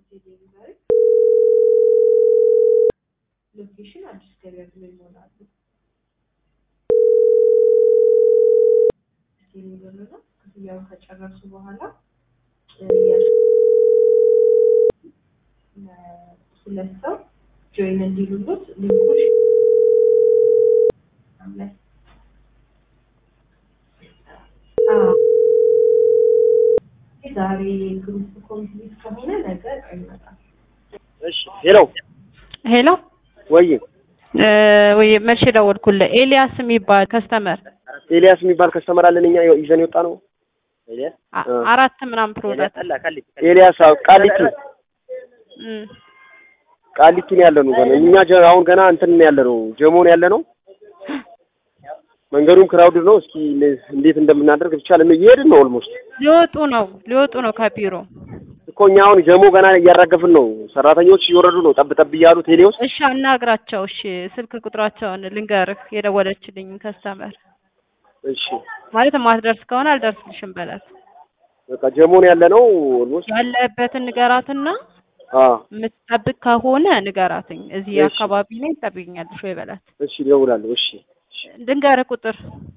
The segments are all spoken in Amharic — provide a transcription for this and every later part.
ዴሊቨሪ ሎኬሽን አዲስ ገበያ ብሎ ይሞላሉ። ዴሊቨሪ ነው። ክፍያውን ከጨረሱ በኋላ ሁለት ሰው ጆይን እንዲሉሉት ሊንኩን ላይ ዛሬ ግሩፕ ኮምፕሊት ከሆነ ነገ አይመጣም። እሺ ሄሎ ሄሎ ወይ ወይ መቼ ደወልኩልህ? ኤልያስ የሚባል ከስተመር ኤልያስ የሚባል ከስተመር አለን እኛ ይዘን የወጣ ነው። አ- አራት ምናምን ፕሮዳክት ኤልያስ አዎ፣ ቃሊቲ እም፣ ቃሊቲ ነው ያለ ነው። ገና እኛ ጀ- አሁን ገና እንትን ነው ያለ ነው ጀሞ ነው ያለ ነው። መንገዱም ክራውድ ነው። እስኪ ለ- እንዴት እንደምናደርግ ብቻ ለም እየሄድን ነው። ኦልሞስት ሊወጡ ነው ሊወጡ ነው ከቢሮ። እኮ እኛ አሁን ጀሞ ገና እያራገፍን ነው። ሰራተኞች እየወረዱ ነው ጠብ ጠብ እያሉ ቴሌውስ እሺ አናግራቸው። እሺ ስልክ ቁጥራቸውን ልንገርህ፣ የደወለችልኝ ከስተመር እሺ ማለት ማትደርስ ከሆነ አልደርስልሽም በላት። በቃ ጀሞ ነው ያለ ነው። ኦልሞስት ያለበትን ንገራትና አ የምትጠብቅ ከሆነ ንገራትኝ። እዚህ እሺ። አካባቢ ነኝ ትጠብቂኛለሽ ወይ በላት። እሺ እደውላለሁ። እሺ ልንገርህ ቁጥር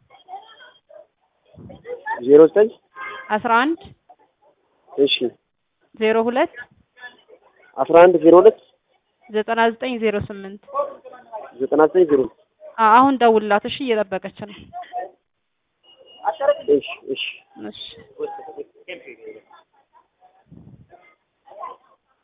ዜሮ ዘጠኝ አስራ አንድ እሺ ዜሮ ሁለት አስራ አንድ ዜሮ ሁለት ዘጠና ዘጠኝ ዜሮ ስምንት ዘጠና ዘጠኝ ዜሮ አሁን ደውልላት። እሺ እየጠበቀች ነው። እሺ እሺ እሺ